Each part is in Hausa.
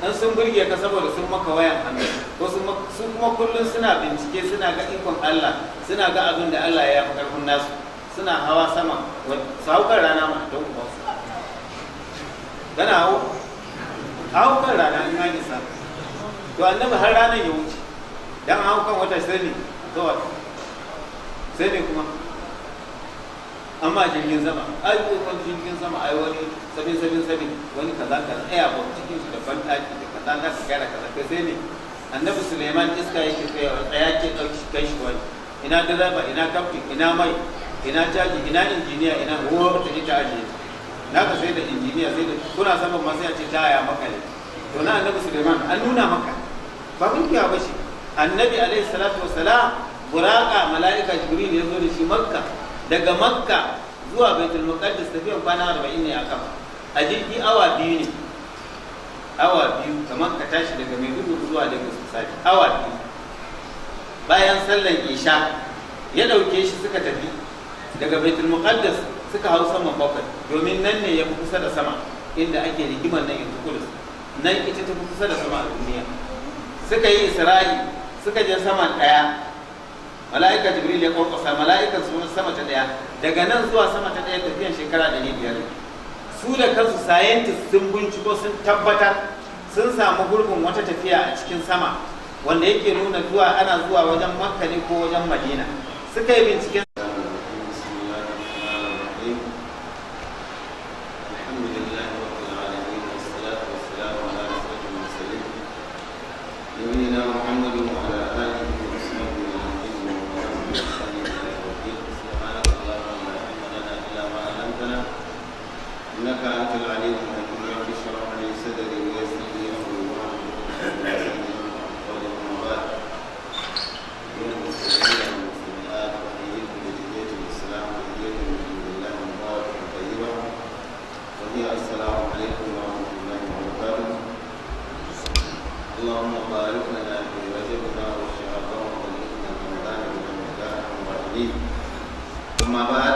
in sun burge ka saboda sun maka wayan hannu ko sun kuma kullum suna bincike suna ga ikon Allah suna ga abin da Allah ya fi karfin nasu suna hawa sama su hau kan rana ma don ba su kana hau hau kan rana in an isa to annabi har ranar ya wuce dan hau kan wata sai ne zuwa sai ne kuma amma jirgin sama ai wani jirgin sama ai wani sabin sabin sabin wani kaza kaza aya ba cikin su da bandaki da kaza za ka gara kaza kai sai ne annabi suleiman iska yake kai wa tsaya ke dauki kai shi wani ina direba ina kaftin ina mai ina caji ina injiniya ina ruwa ta ita ajiye naka sai da injiniya sai da kuna saman masu yace ta ya maka ne to na annabi suleiman an nuna maka ba mun kiya ba shi annabi alaihi salatu wassalam buraka mala'ika jibril ya zo da shi makka daga makka zuwa baitul muqaddas tafiyan kwana 40 ne a kafa a jirgi awa biyu ne awa biyu kamar ka tashi daga maiduguri zuwa daga sosai awa biyu bayan sallan isha ya dauke shi suka tafi daga baitul muqaddas suka hau saman bakwai domin nan ne ya fi kusa da sama inda ake rigimar nan yanzu kudus nan ita ta fi kusa da sama a duniya suka yi isra'i suka je sama daya mala'ika jibril ya kwankwasa mala'ikan su sama ta daya daga nan zuwa sama ta daya tafiyan shekara ɗari biyar su da kansu scientist sun binciko sun tabbatar sun samu gurbin wata tafiya a cikin sama wanda yake nuna zuwa ana zuwa wajen makka ne ko wajen madina suka yi binciken نبينا محمد وعلى آله وصحبه أجمعين ومن بإحسان إلى يوم الدين سبحانك اللهم لا علم لنا إلا ما علمتنا إنك أنت العليم الحكيم رب اشرح لي صدري ويسر لي أمري واحلل عقدة من لساني قولي أما بعد من المسلمين والمسلمات أحييكم بتحية الإسلام تحية من عند الله مباركة طيبة وهي السلام عليكم ورحمة الله وبركاته اللهم بارك لنا في رجبنا وشعبنا وبلغنا رمضان بمن الراحمين ثم بعد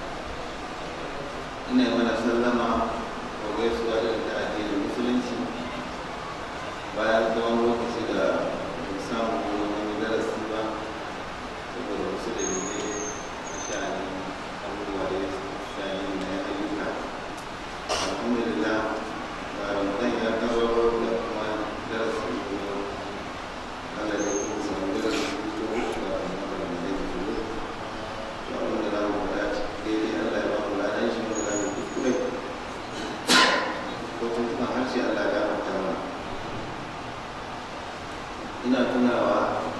ina yi mana sallama wa gaisuwa da ta addinin musulunci bayan tsawon lokaci da bai samu wani darasi ba saboda wasu da ne na sha'ani abubuwa da ya sha'ani na ayyuka alhamdulillah ba ramadan ya kawo da kuma darasi ko Allah ya kuma samu darasi ko ba ramadan ya zo to abin da za mu faɗa daidai Allah ya ba mu ladan shi mu da kuskure ko tuntuɓen harshe Allah ya gafarta mana ina tunawa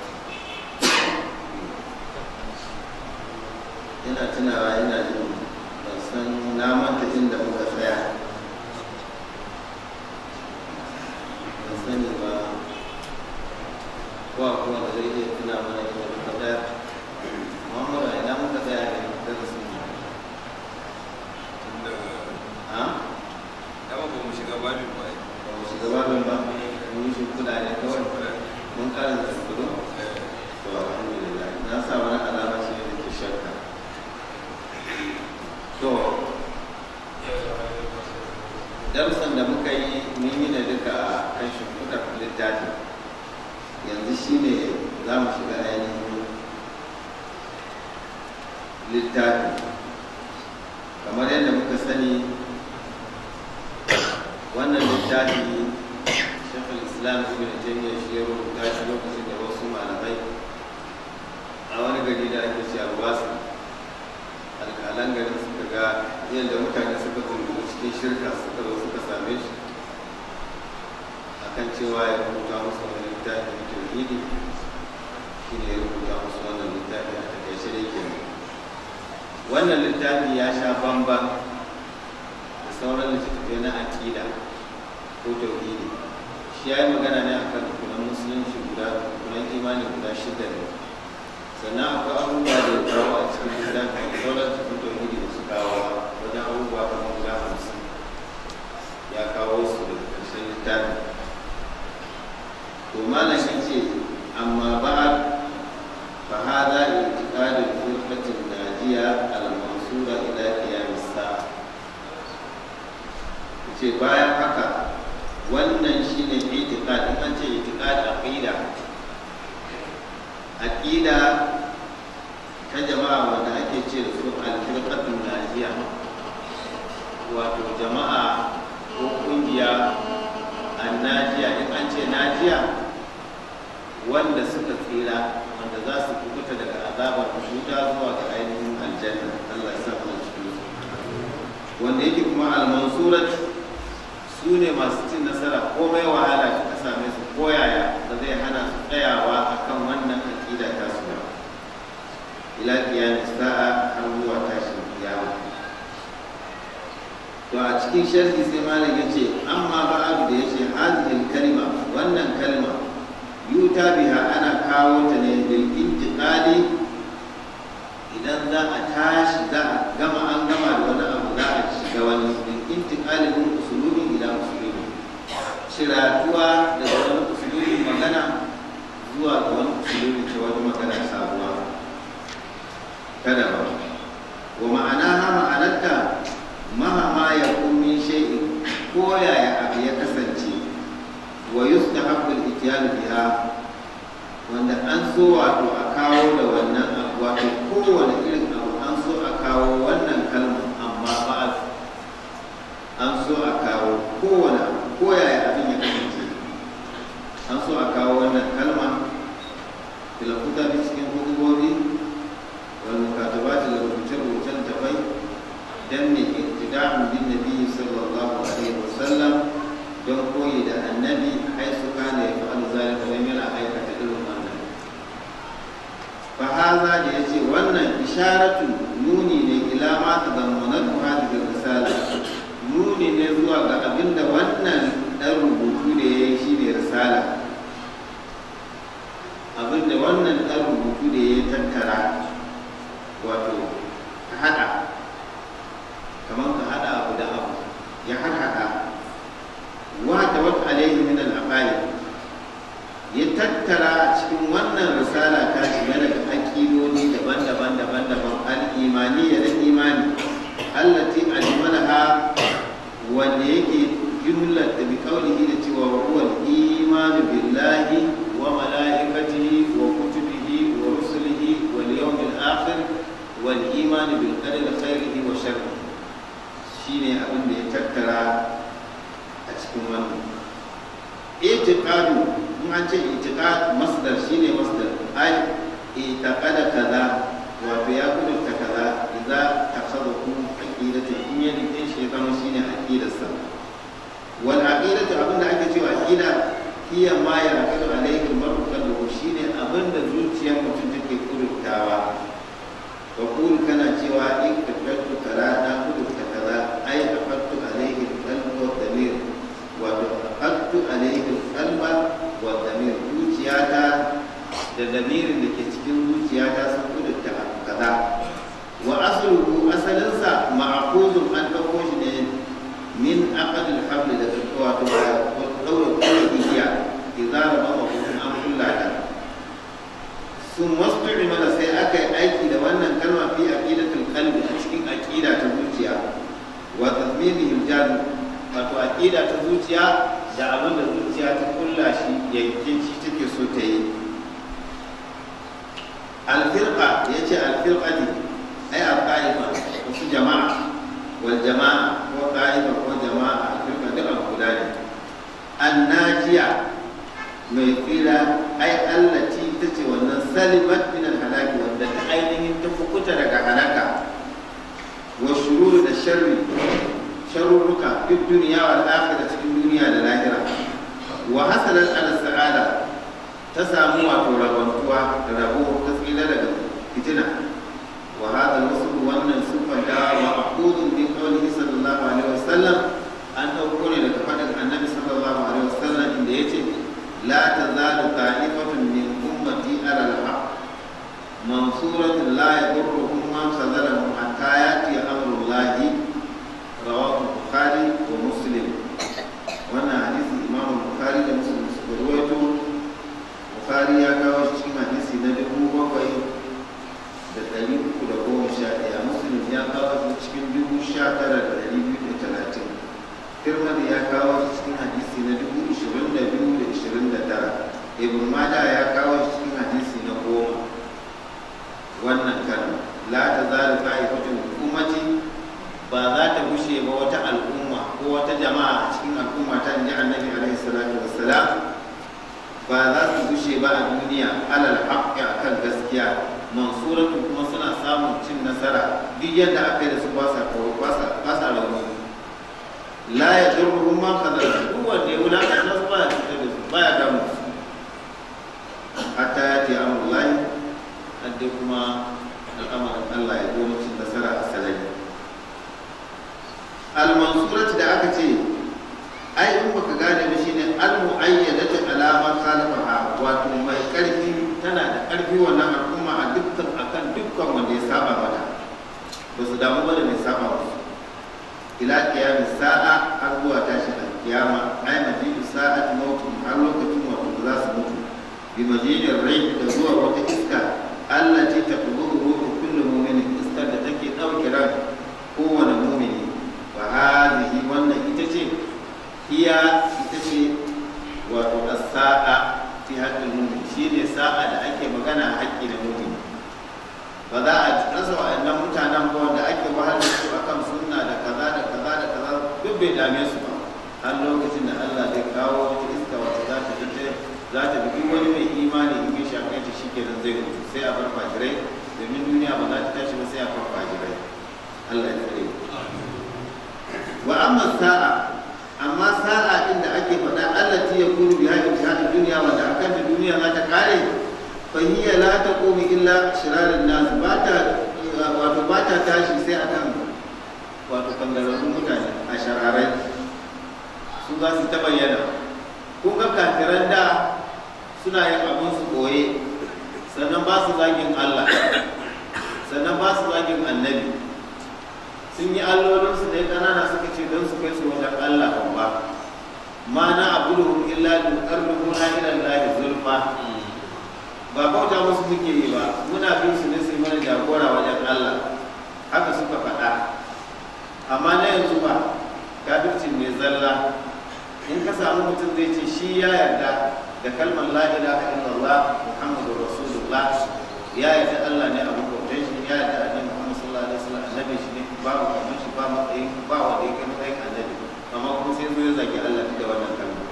ina tunawa ina jin ban san na manta inda muka tsaya ban sani ba ko akwai wanda zai iya tuna mana inda muka tsaya Muhammadu a ina muka tsaya ne darasin mu ha dama ba mu shiga babin ba ba mu shiga babin ba mun yi shimfiɗa ne kawai mun karanta shimfiɗu to alhamdulillah na sa wani alama shi ne da ke shakka to darussan da muka yi mun yi ne duka a kan shimfiɗar littafi yanzu shi ne za mu shiga ainihin littafi kamar yadda muka sani wannan littafi shekul islam ibn taymiyyah shi ya rubuta shi lokacin da wasu malamai a wani gari da ake cewa wasu alƙalan garin suka ga yadda mutane suka zunguru cikin shirka suka zo suka same shi akan cewa ya rubuta musu wani littafi na tauhidi shi ne ya rubuta musu wannan littafi a takaice da ke wannan littafi ya sha bamban da sauran littattafai na aƙida ko tauhidi shi ya yi magana ne akan rukunan musulunci guda rukunan imani guda shida ne sannan akwai abubuwa da ya kawo a cikin littafin sauran cikin tauhidi da su kawo wajen abubuwa kamar guda hamsin ya kawo su daga ƙarshen littafin to malam ya ce amma ba'ad fa hada i'tiqadul firqatin najiya al-mansura ila qiyam as-sa'a ce bayan haka wannan shine itiqad in an ce itiqad aqida aqida ta jama'a wanda ake ce da su al-firqatul najiya wato jama'a ko kungiya annajiya in an ce najiya wanda suka tsira wanda za su kubuta daga azabar wuta zuwa ga ainihin aljanna Allah ya sa mu cikin su wanda yake kuma al-mansurat su ne masu cin nasara komai wahala ta same su koyaya ba zai hana su tsayawa akan wannan aqida ta su ba ila qiyamis sa'a har zuwa tashin kiyama to a cikin sharhi sai malam yace amma ba'adu da yace hadhihi kalma wannan kalma yuta biha ana kawo ta ne bil intiqali idan za a tashi za a gama an gama da wani abu za a shiga wani bil intiqali min usulubin ila usulubin shiratuwa daga wani usulubin magana zuwa ga wani usulubin ta wani magana sabuwa kada ba wa ma'ana ha ma'anarta mahama ya min shay'in ko yaya abu ya kasance wa yustahabbu al-ityan biha wanda an so wato a kawo da wannan abu wato kowane irin abu an so a kawo wannan kalma amma ba an so a kawo kowane abu ko yaya abin ya kasance an so a kawo wannan kalma fil kutabi cikin hudubobi wal mukatabat da rubuce-rubucen tafai dan ne iktida'un bin nabi sallallahu alaihi wasallam don koyi da annabi ai su kana ya fa'al zalika dan yana aikata irin wannan fa haza da yace wannan isharatu nuni ne ila ma tadammanatu hadhihi risala nuni ne zuwa ga abinda wannan dan rubutu da yayi shine risala abinda wannan dan rubutu da yayi tattara wato ka hada kamar ka hada abu da abu ya haɗa wa da wata alaihi min al ya tattara cikin wannan risala ta shiga daga aƙidodi daban-daban daban-daban al-imaniya na imani allati ajmalaha wanda yake jumlar da bi kaulihi da cewa wa huwa al-iman billahi wa malaikatihi wa kutubihi wa rusulihi wal yawmil akhir wal iman bil qadari khairihi wa sharrihi shine abin da ya tattara a cikin wannan itiqadu in an ce itiqad masdar shine masdar ai itaqada kaza wato ya kudurta kaza idza takhadahu aqidatu in ya rike shi zama shine aqidarsa wal aqidatu abin da ake cewa aqida hiya ma yarkadu alayhi al-mar'u qalbuhu shine abin da zuciyar mutum take kudurtawa wa kun kana cewa in kafatu kaza na kudurta kaza ai afattu alayhi al-qalbu wa damir wato afattu alayhi al-qalba wa damir zuciyata da damirin da ke cikin zuciyata sun kudurta abu kaza wa asluhu asalinsa ma'qudun an dauko shi ne min aqd al-habl da wato daura kuma igiya idza rama hukun an kullata sun wasu mana sai aka yi aiki da wannan kalma fi aqidatul qalbi a cikin aqida ta zuciya wa tazmimihim jadu wato aqida ta zuciya da abin da zuciya ta kulla shi yanke shi take so ta yi alfirqa yace alfirqa ne ai alqaifa wasu jama'a wal jama'a ko qaifa ko jama'a alfirqa duk abu guda ne annajiya mai tsira ai allati ta ce wannan salimat min halaki wanda ta ainihin ta fukuta daga halaka wa shurur da sharri sharurruka fi duniya wal akhirah cikin duniya da lahira wa hasalat ala sa'ada ta samu wato rabantuwa da rabo ta tsira daga fitina wa hada wasu wannan sufan da wa aqudun min qawlihi sallallahu alaihi wasallam an dauko ne daga fadin annabi sallallahu alaihi wasallam inda yace لا تزال طائفة من أمتي على الحق منصورة لا يضرهم من خذلهم حتى يأتي أمر الله رواه البخاري ومسلم وانا حديث الإمام البخاري ومسلم سكرويته البخاري يا كاوش cikin hadisi na dubu bakwai da ɗari uku da goma sha ɗaya muslim ya kawo cikin dubu sha tara da ɗari biyu da talatin tirmidhi ya kawo shi cikin hadisi na dubu ishirin da biyu da ishirin da tara ibn majah ya kawo shi cikin hadisi na goma wannan kalma la ta zalu qa'ifatun ummati ba za ta gushe ba wata al'umma ko wata jama'a a cikin al'umma ta inji annabi alaihi salatu wassalam ba za su gushe ba a duniya alal haqqi akan gaskiya mansuratu kuma suna samun cin nasara duk yadda aka yi da su ba sa kawo ba sa ba sa rauni la ya durruhum ma kadar duk wanda ya wulakanta su ba ya cutar da su ba ya damu su hatta ya ce amullahi hadde kuma al'amarin Allah ya zo cin nasara a salari al-mansurati da aka ce ai in baka gane ba shine al-mu'ayyadatu alama khalafaha wato mai karfi tana da karfi wannan al'umma a dukkan akan dukkan wanda ya saba mata ba su damu ba da mai saba musu ila qiyamis sa'a har zuwa tashin al-qiyama ai majidu sa'at mautu har lokacin wato da za su mutu bi majidin rai da zuwa wata iska allati taqburu ruhu kullu mu'minin iskar da take dauke ran kowane mu'mini fa hadhihi wannan ita ce iya ita ce wato as-sa'a fi haqqil mu'min shine sa'a da ake magana a haƙƙi da mu'min ba za a rasa wa'annan mutanen ba wanda ake wahalar su akan sunna da kaza da kaza da kaza duk bai dame su ba har lokacin da Allah zai kawo wata iska wata za ta fita za ta bi wani mai imani in ya shafe ta shikenan zai mutu sai a bar fajirai domin duniya ba za ta tashi ba sai a bar fajirai Allah ya tsare wa amma sa'a amma sa'a inda ake faɗa allati yakunu biha intihadud dunya wanda akan da duniya za ta kare fa hiya la taqumu illa shirarin nas ba ta wato ba ta tashi sai akan wato kangararrun mutane a shararai su za su ta bayyana kun ga kafiran da suna yin abin su koye sannan ba su zagin Allah sannan ba su zagin annabi sun yi allolinsu ne ƙanana suka ce don su kai su wajen Allah babba ma na abuduhum illa li qarribuna ila Allah zulfa ba bauta musu muke yi ba muna bin su ne su yi mana jagora wajen Allah haka suka faɗa amma na yanzu ba kafircin ne zalla in ka samu mutum zai ce shi ya yarda da kalmar la ilaha illallah muhammadu rasulullah ya yarda Allah ne abu bautan shi ya yarda annabi Muhammad sallallahu alaihi wasallam annabi shi ne babu kamar shi ba matsayin ba wanda yake matsayin annabi amma kuma sai zo ya zagi Allah da wannan kalma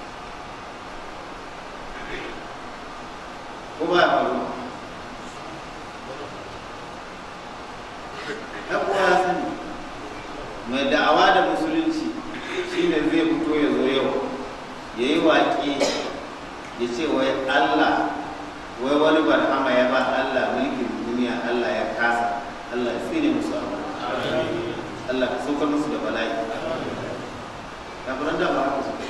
ko ba ya faru ɗan uwa ya sani mai da'awa da musulunci shine zai fito ya zo yau ya yi waƙe ya ce wai Allah wai wani barhama ya ba Allah mulkin duniya Allah ya kasa Allah ya tsine musu abu Allah ka saukar musu da bala'i kafiran da ba haka suka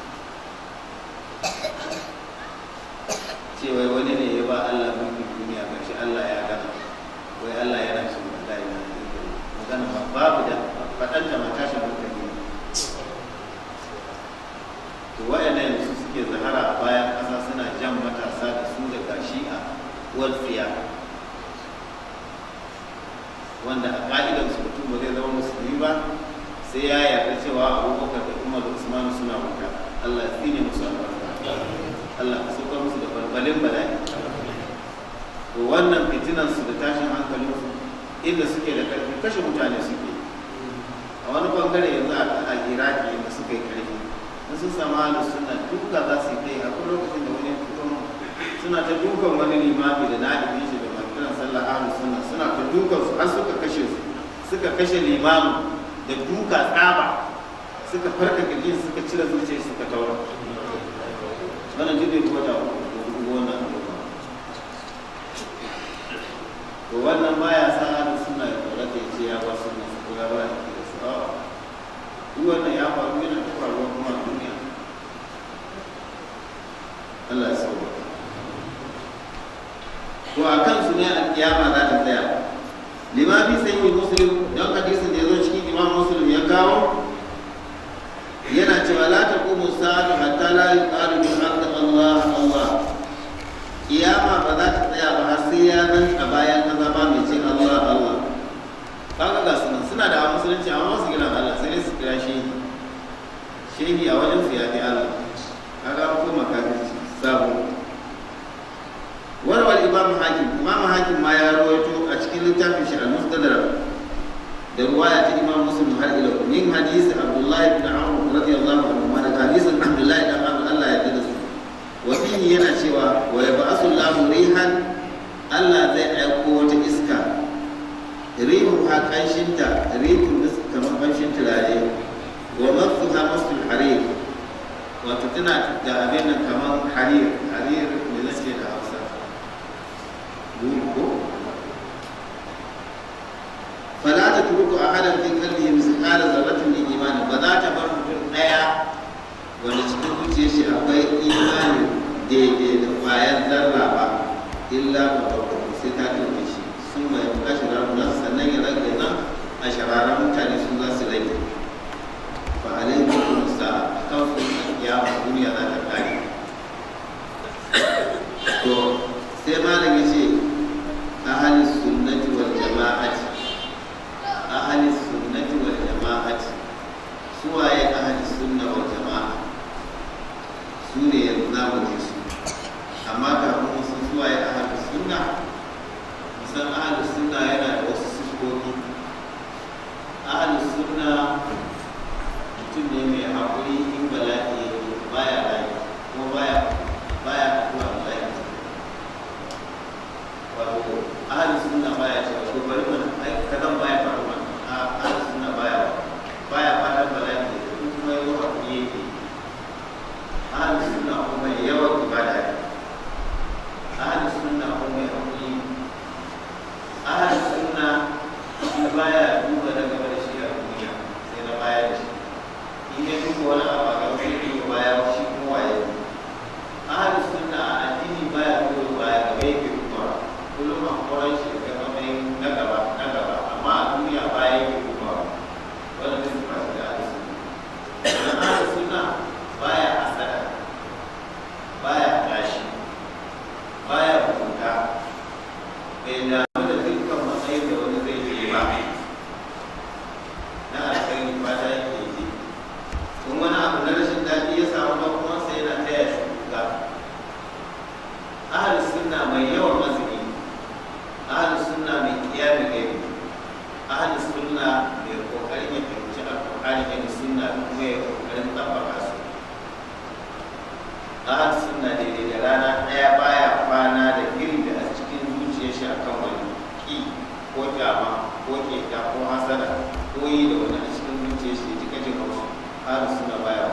ce wai wani ne ya ba Allah mulkin duniya ga shi Allah ya gana wai Allah yana shi bala'i na magana ba babu da faɗan da matashin hankali ne to wayannan yanzu suke zahara a bayan ƙasa suna jan matasa da su daga shi'a wal tsiya wanda a ka'idar su mutum ba zai zama musulmi ba sai ya yarda cewa abubakar da umar da usman suna wuta allah ya tsine musu albarka allah ka sauka musu da balbalin bala'i to wannan fitinan su da tashin hankalin su inda suke da karfi kashe mutane suke a wani bangare yanzu a iraki inda suka yi karfi in sun samu halin suna duka za su yi kai akwai lokacin da wani fito suna ta dukan wani limami da na'ibin shi da makiran sallah ahlus sunna suna ta dukan su har suka kashe su suka kashe limamu da duka tsaba suka farka kirjin suka cire zuciya suka taura wannan duk bai kuma da wannan to wannan baya sa ahlus sunna ya kora ta ce ya ba sunna su kula ba da su duk wannan ya faru yana ta faruwa kuma a duniya Allah ya sauwa to a kansu ne a kiyama za ta tsaya lima fi sayi muslim don hadisin da ya zo cikin imam muslim ya kawo yana cewa la taqumu sa'atu hatta la yuqalu bi ardi Allah Allah kiyama ba za ta tsaya ba har sai ya nan a bayan kaza ba mai ce Allah Allah kaga ga sunan suna da musulunci amma su gina Allah sai dai su kira shi shehi a wajen su ya fi Allah kaga ko makafirci sabo warwar imam hakim imam hakim ma ya rawaito a cikin littafin shi al-mustadrak da ruwaya ta imam muslim har ila min hadisi abdullahi ibn amr radiyallahu anhu ma daga hadisin abdullahi ibn amr Allah ya yarda da su wa fihi yana cewa wa yab'asu Allahu rihan Allah zai aiko wata iska rihu ha kanshinta rihu kamar kanshin turare wa mafuha masul harir wato tana da abin nan kamar harir harir me zan ce da hausa ko fala ta turku a hadan fi kalbi misqala zarratin min imani ba za ta bar mutum daya wanda cikin zuciyar shi akwai imani daidai da kwayar zarra ba illa ba sai ta turke shi sun mai ashirar sannan ya rage nan a shararan mutane sun za su rage fa alaihi wa sallam kan su kiyama duniya za ta kare to sai malam ya ce ahli sunnati wal jama'ati ahli sunnati wal jama'ati suwaye ahli sunna wal jama'a su ne yanzu za mu ji su amma kafin mu san suwaye ahli sunna san ahli sunna yana da wasu sifofi ahli sunna mutum ne mai haƙuri in bala'i baya rayu kuma baya baya addu'a bala'i wato ahli sunna baya cewa ko bari mana ai kadan baya faru mana a ahli sunna baya baya fatan bala'i kuma yawa haƙuri yake ahli sunna kuma yawan ibada ne ahli sunna kuma mai haƙuri ahli sunna shi baya duba na gaba da shi a duniya sai na baya da shi in ya duba wani abu a gaba sai duba baya shi kuma waye ahli sunna a addini baya duba baya gaba yake duba kullum a kwaran shi ga matsayin na gaba na gaba amma a duniya baya yake duba wanda zai zuba shi da ahli sunna ahli sunna baya hasada baya tashi baya hukunta bai damu da dukkan matsayin da wani zai yi ba na alkhairi fata yake yi in wani abu na rashin daɗi ya samu ɗan uwansa yana taya shi kuka ahalus sunna mai yawan azumi ahalus sunna mai kiyamin gaibi ahalus sunna mai kokarin ya fahimci alƙur'ani da sunna kuma ya kokarin tabbaka su ahalus sunna daidai da rana ɗaya baya kwana da irin da a cikin zuciyar shi akan wani ki ko kyama ko keta ko hasada ko yi da wani a cikin zuciyar shi ji kajin haushi har suna baya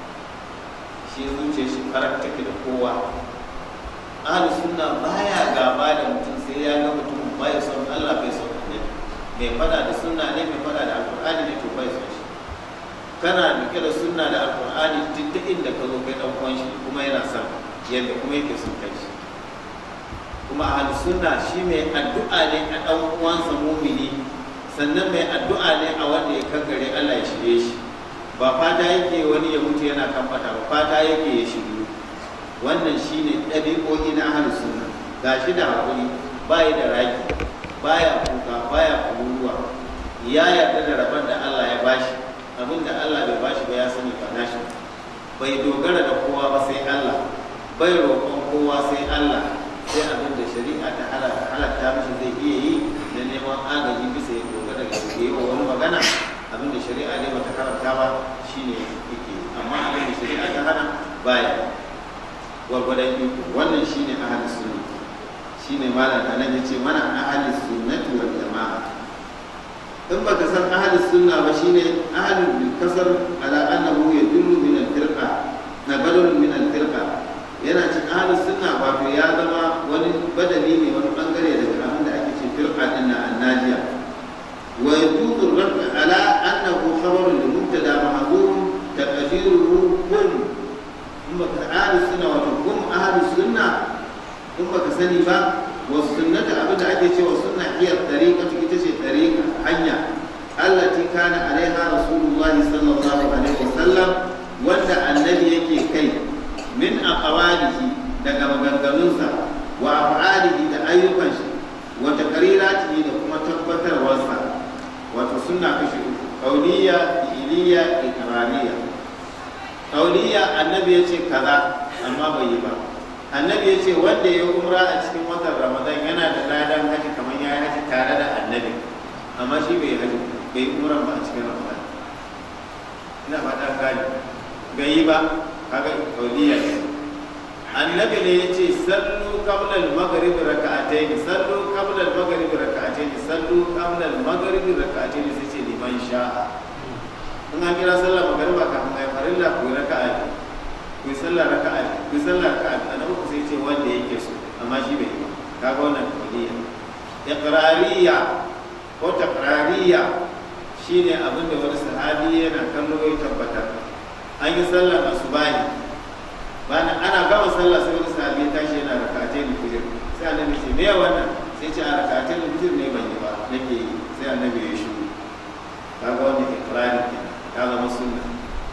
shi zuciyar shi farar take da kowa ahlu sunna baya gaba da mutum sai ya ga mutum bai son Allah bai son annabi mai fada da sunna ne mai fada da alqur'ani ne to bai son shi kana rike da sunna da alqur'ani duk da inda ka zo kai dan uwan shi kuma yana son yadda kuma yake son kai shi kuma ahlu sunna shi mai addu'a ne a dan uwansa mumini sannan mai addu'a ne a wanda ya kankare Allah ya shirye shi ba fata yake wani ya mutu yana kan fata ba fata yake ya shiryu wannan shine ɗabi'o'i na ahlu sunna gashi da hakuri bai da raki baya kuka baya kururuwa ya yarda da rabon da Allah ya bashi abin da Allah bai bashi ba ya sani ba nashi bai dogara da kowa ba sai Allah bai roƙon kowa sai Allah sai abin da shari'a ta halatta mishi zai iya yi da neman agaji bisa ya dogara da yi wa wani magana abin da shari'a ne bata haramta ba shine yake amma abin da shari'a ta hana baya gwargwadon iko wannan shine ahli sunna shine malam anan yace mana ahli sunnati wal jama'a in baka san ahli sunna ba shine ahli bil kasar ala annahu yadullu min al firqa nabalun min al firqa yana cin ahli sunna wato ya zama wani badali ne wani bangare daga abin da ake ce firqa din na annajiya wa yajuzu rabb ala annahu khabarun li mubtada mahdhum taqdiruhu kun in baka ahli sunna wato kun ahli sunna in baka sani ba wa sunnata abin da ake cewa sunna hiya tariqatu ita ce tariqa hanya allati kana alaiha rasulullahi sallallahu alaihi wasallam wanda annabi yake kai min aqwalihi daga maganganunsa wa af'alihi da ayyukan shi wa taqriratihi da kuma tabbatarwarsa wato sunna kashi uku qawliya fi'liya iqrariyya kauliya annabi ya ce kaza amma bai yi ba annabi ya ce wanda ya umra a cikin watan ramadan yana da ladan haji kamar ya yi haji tare da annabi amma shi bai haji bai umra ba a cikin ramadan ina fata gani bai yi ba kaga kauliya ne annabi ne ya ce sallu qabla al-maghrib rak'atayn sallu qabla al-maghrib rak'atayn sallu qabla al-maghrib rak'atayn sai ce liman sha'a in an kira sallar magariba kafin ayi farilla ku yi raka'a ne ku yi sallar raka'a ne ku yi sallar raka'a ne annabi ku sai ce wanda yake so amma shi bai yi ba kaga wannan kauliya iqrariya ko taqrariya shine abin da wani sahabi yana kallo ya tabbatar an yi sallar asubahi bayan ana gama sallah sai wani sahabi ya tashi yana rakatai da fijir sai annabi ce me wannan sai ce a rakatai da fijir ne ban yi ba nake yi sai annabi ya shiru kaga wannan ikrari kenan ya zama sunna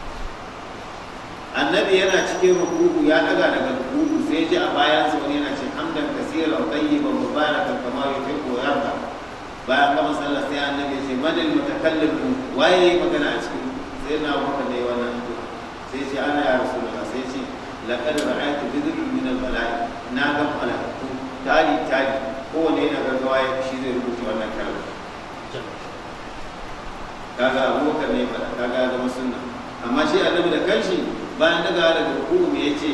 annabi yana cikin rukuku ya daga daga rukuku sai ji a bayan sa wani yana ce hamdan kasira wa tayyiban mubarakan kama yuhibbu wa yarda bayan gama sallah sai annabi ya ce madal mutakallim waye magana a cikin sai na baka ne wannan sai ce ana ya rasulullah sai ce laqad ra'aytu bid'un min al-mala'i na ga malaiku tari tari kowane yana gaggawa ya shi zai rubuta wannan kalma kaga abubakar ne fada kaga ya zama sunna amma shi annabi da kanshi bayan daga daga ruku me yace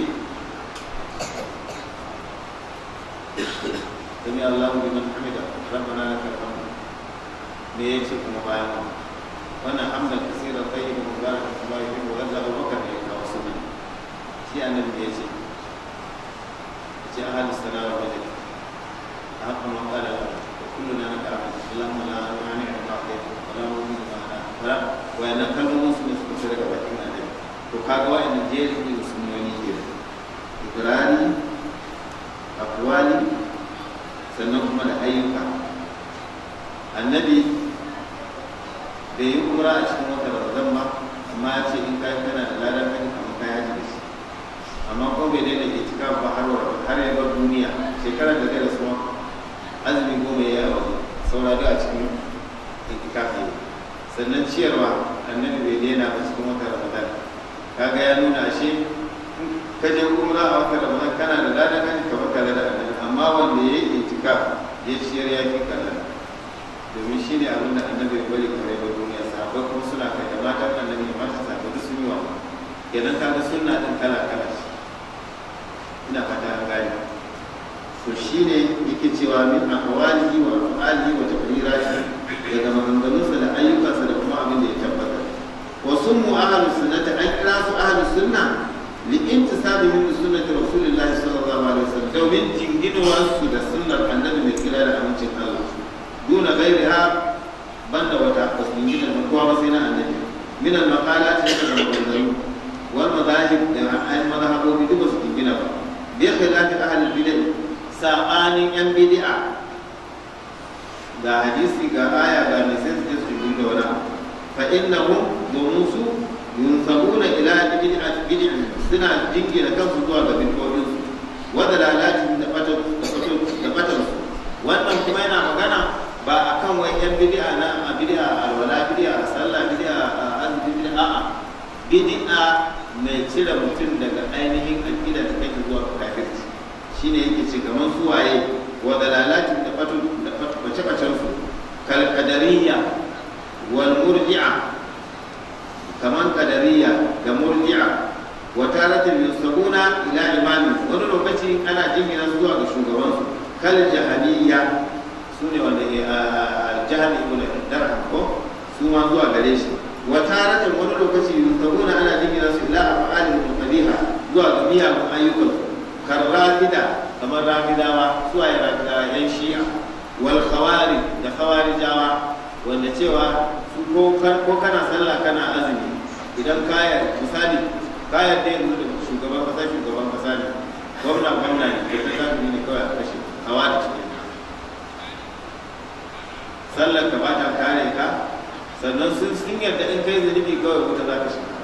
sami Allahu liman hamida rabbana lakal hamd me yace kuma bayan wannan hamdan kaseera tayyiban mubarakan kama yuhibbu wanda abubakar ne ya kawo sunna shi annabi da yace yace ahadus sana'a wa majid haqqan wa qala kulluna naka'abu allahumma la mani' ma a'tayta wa la mu'min ma wayannan kalmomin su ne suka fita daga bakin annabi to kaga wayannan jerin ne sunnoni ke ibrani akwali sannan kuma da ayyuka annabi bai yi umra a cikin wata ramadan ba amma ya ce in kai kana da ladan kai kamar kai haji da shi amma ko bai daina ke cika ba har har ya bar duniya shekarar da zai rasu azumi goma ya yi a waje saura da a cikin itikafi ne sannan ciyarwa annabi bai daina ba cikin wata ramadan kaga ya nuna ashe ka je umra a wata ramadan kana da ladan kan ka baka da annabi amma wanda ya yi itikaf ya ciyar ya fi kalla domin shi ne abin da annabi ya bari kare ba duniya sahabbai kuma suna kai da matan annabi da matan sahabbai duk sun yi wa kenan kaga sunna din kala kala ce ina fata an gane to shine yake cewa min aqwalihi wa af'alihi wa taqriratihi daga maganganunsa da ayyukansa da kuma abin da ya tabbatar wa sunnu ahlus sunnati an kira su ahlus sunna li intisabihim li sunnati rasulillahi sallallahu alaihi wasallam domin jinginuwar su da sunnar annabi mai kira da amincin Allah duna gairiha banda wata basu jingina da kowa ba sai na annabi min al maqalat da maganganu wal madahib da al madhahabobi duk basu jingina ba bi khilafi ahli bid'ah sabanin yan bid'a ga hadisi ga aya ga mai sai su su da wani abu fa innahum domin su yunsabuna ila bid'a bid'a suna jingina kansu zuwa ga bid'o'in su wa dalalatin da fatan da fatan da fatan su wannan kuma yana magana ba akan wai yan bid'a na a bid'a alwala bid'a sallah bid'a azumi bid'a a'a bid'a mai cire mutum daga ainihin aqida da kai zuwa kafirci shine yake ce kamar suwaye wa dalalatin da fatan da face-facen su kalkadariya wal murji'a kaman kadariya da murji'a wa taratin yusabuna ila imami wani lokaci ana jingina zuwa ga shugaban su kal jahaniya su ne wanda jahani ibn darham ko su ma zuwa gare shi wa taratin wani lokaci yusabuna ana jingina su ila af'alil muqaddiha zuwa ga miyagun ayyukan kan rafida kamar rafidawa su ayi rafidawa yan shi'a wal khawari da khawarijawa wanda cewa su ko kana sallah kana azumi idan kaya misali kaya da yanzu da shugaban kasa shugaban kasa ne gwamna gwamna ne da ta zafi ne kawai a kashe khawari cikin sallar ka ba ta kare ka sannan sun sun yarda in kai zunubi kawai wuta za ka shiga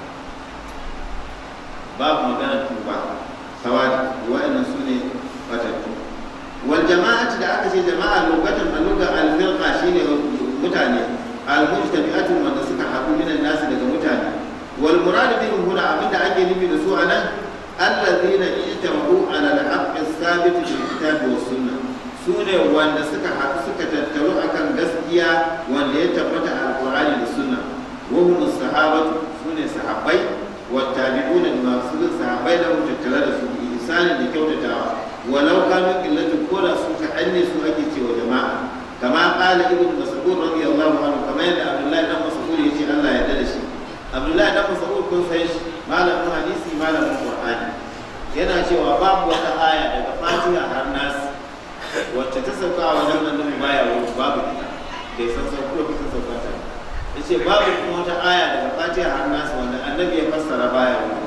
babu magana tuba khawari wa'annan su ne fatattu wal jama'ati da aka ce jama'a lokacin a lugar alfirqa shine mutane almujtami'atun wanda suka haɗu minan nasu daga mutane wal murad bihim huna abinda ake nufi da su a nan allazina ijtamu ala al-haqqi as-sabit bil kitabi was sunnah sune wanda suka haɗu suka tattaru akan gaskiya wanda ya tabbata a alqur'ani da sunna wa hum as-sahabatu sune sahabbai wa tabi'una da masu bin sahabbai da tattare da su bi ihsanin da kyautatawa walau kanu qillatu ko da su ka anne su ake cewa jama'a kama qala ibnu mas'ud radiyallahu anhu kama yadda abdullahi dan mas'ud yace Allah ya yarda da shi abdullahi dan mas'ud kun san shi malamin hadisi malamin qur'ani yana cewa babu wata aya daga fatiha har nas wacce ta sauka a wajen annabi baya wani babu ita bai san sauko da kusa sauka ta yace babu kuma wata aya daga fatiha har nas wanda annabi ya fassara baya wani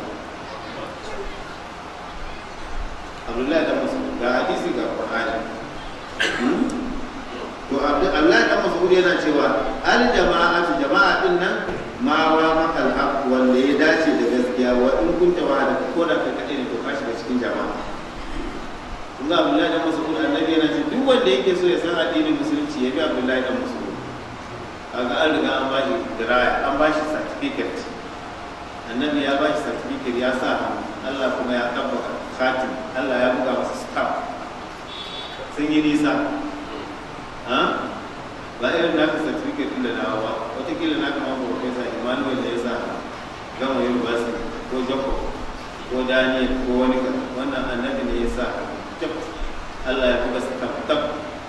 abdullahi dan mas'ud ga hadisi ga qur'ani to abdullahi dan mas'ud yana cewa al jama'atu jama'a din nan ma wa makal haq wanda ya dace da gaskiya wa in kunta wa da ko da kai kadai ne to ka shiga cikin jama'a kun ga Abdullahi dan Mas'ud annabi yana ce duk wanda yake so ya san addinin musulunci ya bi Abdullahi dan Mas'ud kaga an riga an bashi diraya an bashi certificate annabi ya bashi certificate ya sa hannu Allah kuma ya tabbata khatim Allah ya buga masa stamp sun yi nisa ha ba irin naka certificate din da nawa ba watakila naka ma profesa emmanuel da ya sa gama university ko jacob ko daniel ko wani ka wannan annabi ne ya sa jab allah ya buga tab tab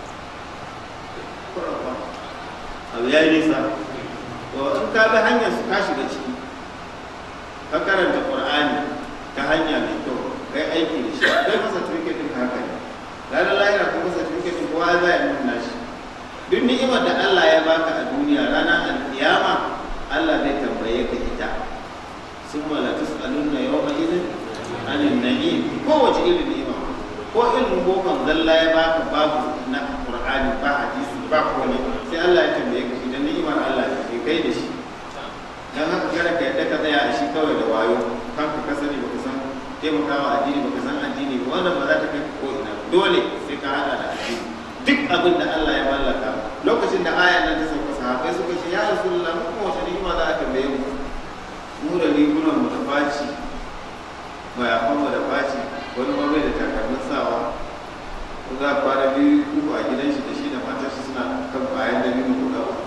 abu ya yi nisa to in ka bi hanyar su ka shiga ciki ka karanta qur'ani ta hanya mai kyau kai aiki da shi kai masa certificate din haka ne ranar lahira kuma certificate din kowa za ya nuna shi duk ni'imar da Allah ya baka a duniya ranar alkiyama Allah zai tambaye ka ita sun mala tus'alunna yawma idin anin na'im kowace irin ni'ima ko ilmin bokon zalla ya baka babu na qur'ani ba hadisi ba komai sai Allah ya tambaye ka idan ni'imar Allah ya kai da shi dan haka kada ka yadda ka tsaya a shi kawai da wayo kanka ka sani baka san taimakawa addini baka san addini ba wannan ba za ta kai ko ina dole sai ka hada da addini duk abin da Allah ya mallaka lokacin da ayan nan ta sauka sahabbai suka ce ya rasulullah mu kuma wata ni'ima za a tambaye mu mu da rigunan mu da faci mayafan mu da faci wani ma bai da takalmin sawa ko za a kwana biyu uku a gidan shi da shi da matar shi suna kan bayan da biyu guda uku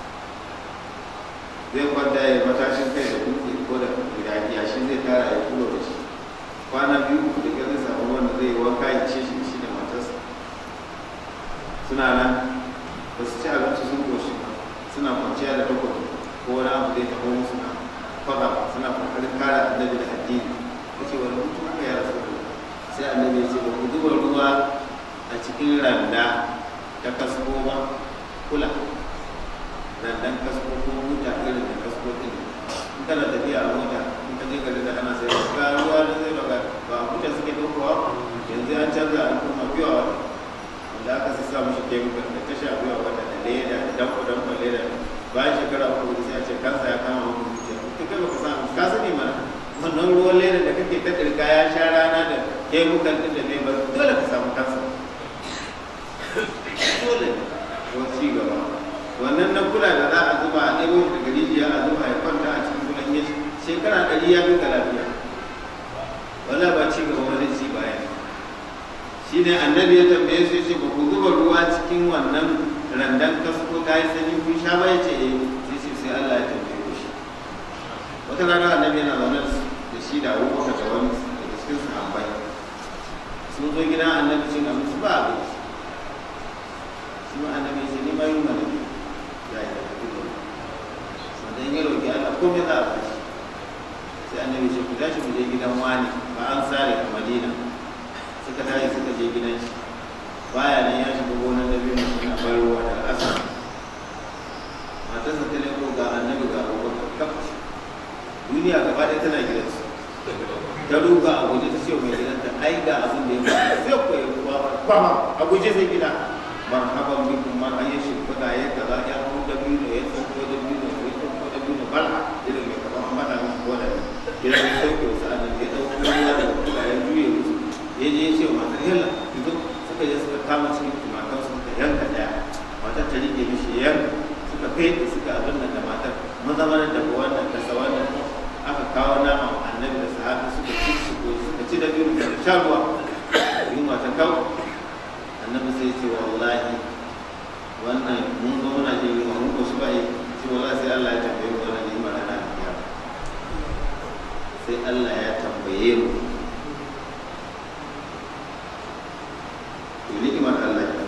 zai kwanta ya matashin kai da dutse ko da yashi zai tara ya kulo da shi kwana biyu uku da zai samu wanda zai yi wanka ya ce shi shi da matarsa suna nan ba su ci abinci sun goshi ba suna kwanciya da takwato ko wani abu zai taɓa musu na faɗa suna kokarin kare annabi da addini ya ce wani mutum aka yi rasu sai annabi ya ce ba ku zuba ruwa a cikin randa ta kasko ba kula randan kasko ko mota irin da kasko ɗin in kana tafiya a mota in ka je gari da ana sai ga ruwa da zai baka ba mota suke ɗaukowa yanzu an canza an kuma biya da aka sassa mashi taimakon da ta shafi wa wata da leda da danko danko leda bayan shekara uku sai a ce kansa ya kama wani zuciya ta kai baka samu ka sani mana wannan ruwan leda da kake ta dirka ya sha rana da taimakon din da zai bar dole ka samu kansa dole ko ci gaba wannan na kula da za a zuba a ɗebo shi daga rijiya a zuba ya kwanta a cikin kulan ya shekara ɗari ya fi ka lafiya wala ba ci gaba wani ci baya shi ne annabi ya tambaye su ce ba ku zuba ruwa cikin wannan randan kasko ta yi sanyi kun sha ba ya ce eh sai ce sai Allah ya tambaye ku shi wata rana annabi yana zaune da shi da abubakar da wani daga cikin sahabbai sun zo gidan annabi cin abinci ba abinci shi ma annabi ya ce ni ma yi mana ya yi da kuma sannan ya roƙi Allah komai za a bashi sai annabi ce ku tashi mu je gidan wani ba an sare a madina suka tashi suka je gidan shi baya nan ya shiga gonar da biyu suna bayarwa da asa matarsa ta leko ga annabi ga abubakar kaf duniya gaba ɗaya tana gidansu ta ruga a guje ta ce mai gidanta ai ga abin da ya faru sai ku yi ruwa ba a guje sai gida marhaban bikum man an yi shimfiɗa ya kaza ya hau da biyu da ya tsoko da biyu da ya tsoko da biyu da bal'a irin mai kaman an faɗa min ko da ya zai sauke wasu annabi ya ɗauko ruwa da kula ya juye musu ya je ya ce wa matar yalla ki zo suka je suka kama cikin tumakan suka yanka ɗaya matar ta rike mishi yanka suka fete suka abin nan da matar maza mana daga wannan kasa wannan aka kawo nama annabi da sahabi sha ruwa yunwa ta kawo annabi sai ce wallahi wannan mun zo muna jin yunwa mun ko shi ba yi ce wallahi sai Allah ya tambaye mu wannan ni'imar rana da kiyama sai Allah ya tambaye mu to ni'imar Allah ya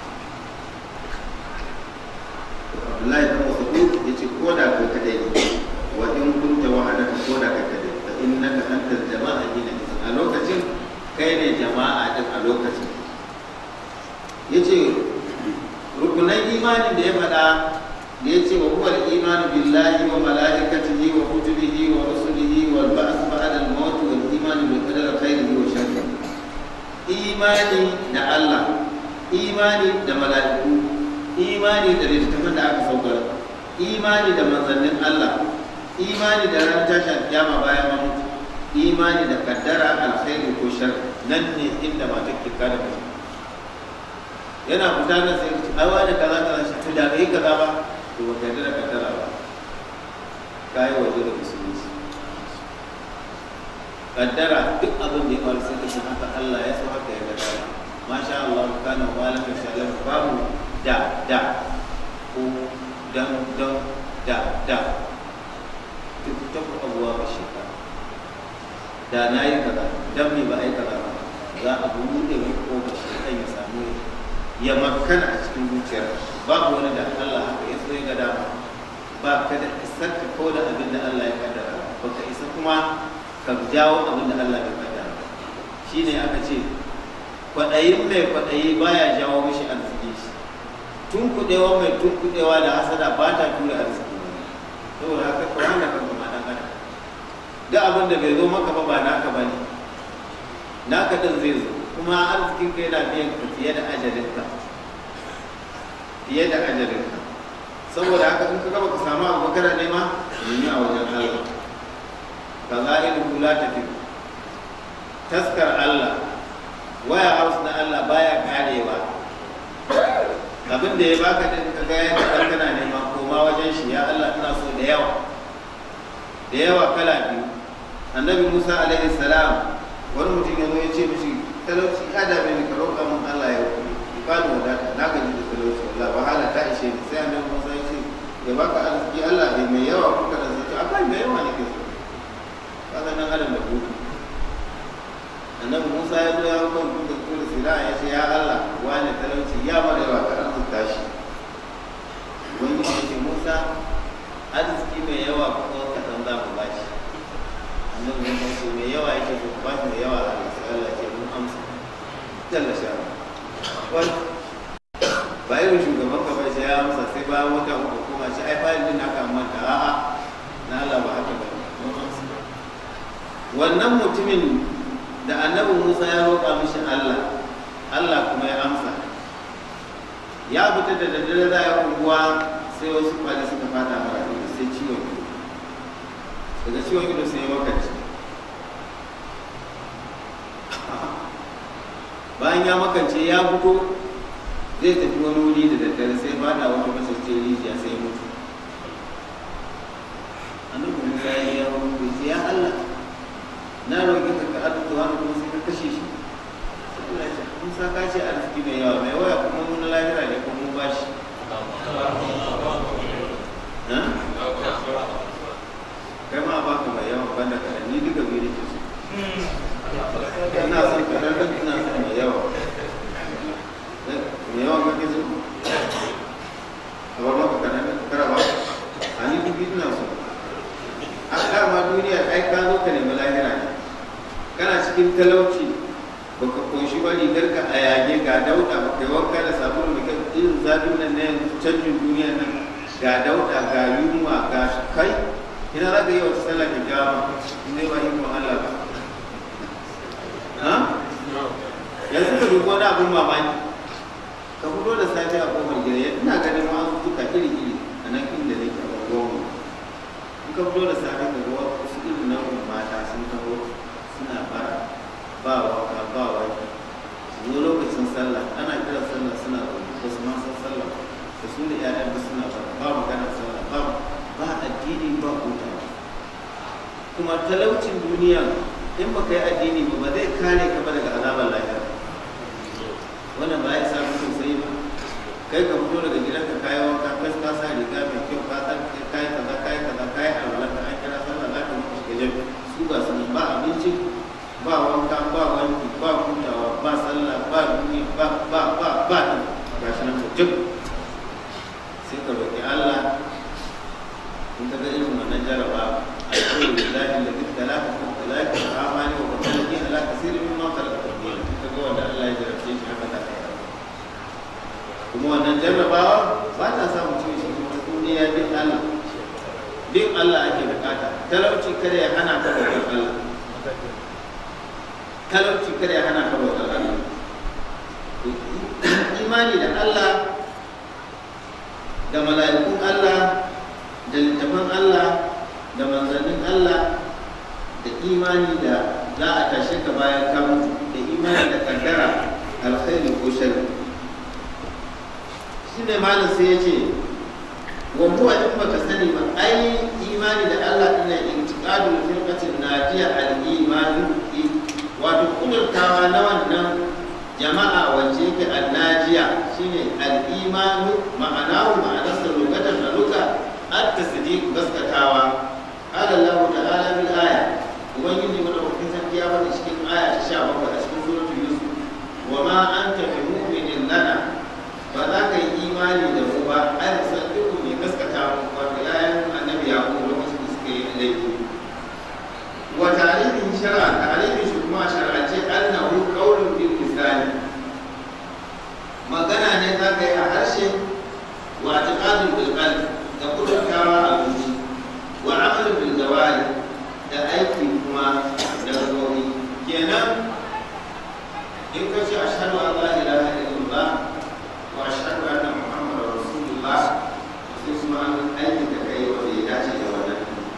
Abdullahi bin Mas'ud yace ko da kai kadai ne wa in kunta wahadaka ko da kai kadai fa innaka antal jama'a hina a lokacin kai ne jama'a din a lokacin yace rukunan imanin da ya faɗa da ya ce wa huwa al-imanu billahi wa malaikatihi wa kutubihi wa rusulihi wal ba'th ba'da al-maut wal imanu bil qadari khairihi wa sharrihi imani da Allah imani da mala'iku imani da littattafan da aka saukar imani da manzannin Allah imani da ran tashin kiyama bayan mun mutu imani da kaddara alkhairi ko shar nan ne inda mata ke kada mutum yana fita da sai ai wani kaza kaza shi to da bai kaza ba to ba kai da kaddara ba kai waje da musulunci kaddara duk abin da ya faru sai kace haka Allah ya so haka ya ga dama masha Allah kana wala ka shallam babu da da ko dan dan da da duk ta abuwa ba shi ka da na yi kaza dan me ba ai kaza ba za a buɗe mai ko shi kan ya samu ya makana a cikin zuciyar babu wani da Allah haka ya so ya ga dama ba ka da isar ka ko da abin da Allah ya kaddara ba ka isa kuma ka jawo abin da Allah ya kaddara shi ne aka ce kwaɗayin mai kwaɗayi baya jawo mishi arziki shi tun kuɗewa mai tun kuɗewa da hasada ba ta tura arziki ne saboda haka ka wanda kan kuma ɗan adam duk abin da bai zo maka ba ba naka ba ne naka ɗin zai zo kuma arzikin ka yana biyan ka fiye da ajalinka fiye da ajalinka saboda haka in ka gaba ka samu abu kana nema nemi a wajen Allah ka za'ilu kula tafi taskar Allah waya house na Allah baya karewa abin da ya baka din ka ga yadda dan kana nema koma wajen shi ya Allah ina so da yawa da yawa kala biyu annabi Musa alaihi salam wani mutum ya zo ya ce mishi talauci ya dame ni ka roƙa mun Allah ya ba ni wadata na gaji da talauci wallah wahala ta ishe ni sai annabi Musa ya ce ya baka arziki Allah bai mai yawa kuka da zai akwai mai yawa nake so kaga nan adam da hutu annabi Musa ya zo ya hau kan kuka kula sira ya ce ya Allah wani talauci ya mara yawa ka arzuta shi wani ya ce Musa arziki mai yawa kuma ka san za mu ba shi annabi Musa ya ce mai yawa yake so ba shi mai yawa a sai Allah ya ce mun amsa jalla sha wani ba irin shugaban ka bai sai ya amsa sai bayan wata uku kuma shi ai fayil din aka manta a'a na Allah ba haka ba mun amsa wannan mutumin da annabi Musa ya roƙa mishi Allah Allah kuma ya amsa ya fita da daddare za ya unguwa sai wasu kwali suka fata mara ido sai ciwon ido daga ciwon ido sai ya makanci bayan ya makance ya fito zai tafi wani wuri da daddare sai fada wata masarce rijiya sai mutu annabi Musa ya yi yawon bai ya Allah na roƙi ka ka arziki wani kuma sai ka kashe shi Allah ya kun sa ka ce arziki mai yawa mai waya kuma mun lahira ne kuma mun bashi kai ma ba ka mai yawa banda ka ni duka biyu nake so ina son ka dan ina son mai yawa mai yawa kake so a ba maka kanan kara ba a ni duka ina so a dama duniya ai ka zo ka nemi lahira ne kana cikin talauci baka koshi ba rigar ka a yage ga dauda ba kai wanka da sabulu da kan irin zafin nan na yanzu canjin duniya nan ga dauda ga yunwa ga kai ina za ka yi wata sallah ka jawa in dai ba yi kuma Allah ba ha yanzu ka dubo wani abin mamaki ka fito da safe a kofar gida ina ganin ma'azuka iri-iri a nan inda nake a goma in ka fito da safe ka ga wasu irin nau'in mata sun taho suna bara ba waka ba waki su zo lokacin sallah ana kira sallah suna zaune ba su ma san sallah da su da ƴaƴan da suna bara ba magana sallah ba ba addini ba hutawa kuma talaucin duniya in ba ka yi addini ba ba zai kare ka ba daga azabar lahira wannan ba ya sa mutum sai ba kai ka fito daga gidanka kayi wanka kai ka sa riga mai kyau ka san kai kaza kai kaza kai alwala ka an kira sallah za ka mutu shiga jami'a su ba su nan ba abinci ba wanka ba wanki ba hutawa ba sallah ba duniya ba ba ba ba ga shi nan mutum sai ka roƙi Allah in ka ga irin wannan jaraba الحمد لله الذي ابتلاك ابتلاك وعافاني وبطلني على كثير مما خلق تقديرا kaga wanda Allah ya jarabce shi haka da kuma wannan jarrabawa ba ta sa mutum shi kuma duniya bin Allah bin Allah ake bukata talauci kada ya hana ka bautar Allah talauci kada ya hana ka bautar Allah imani da Allah da mala'ikun Allah da littafan Allah da manzannin Allah da imani da za a tashe ka bayan ka mutu da imani da kaddara alkhairi ko sharri shi ne malam sai ya ce wa huwa in baka sani ba ai imani da Allah ina intiqadul firqatin najiya al-iman wato kudurtawa na wannan jama'a wacce yake annajiya shine al-imanu ma'anahu ma'anarsa lokacin da luka at-tasdiq gaskatawa قال الله تعالى في الآية ومن من أوكي سنتيا cikin aya ta 17 a cikin suratul Yusuf وما أنت بمؤمن لنا فذاك imani da mu ba ai musaddiqu ne gaskata mu wato yayin annabi yaqub lokacin da suka yi laifi wa tarihin shar'a tarihin shi kuma shar'ace annahu qawlun bil lisan magana ne za ka yi a harshe wa i'tiqadun bil qalbi da kudurtawa a zuci wa amalin bil jawari da aiki kuma da gabobi kenan in ka ce ashhadu an la ilaha illallah wa ashhadu anna muhammadar rasulullah sai kuma an aikin da kai wanda ya dace da wannan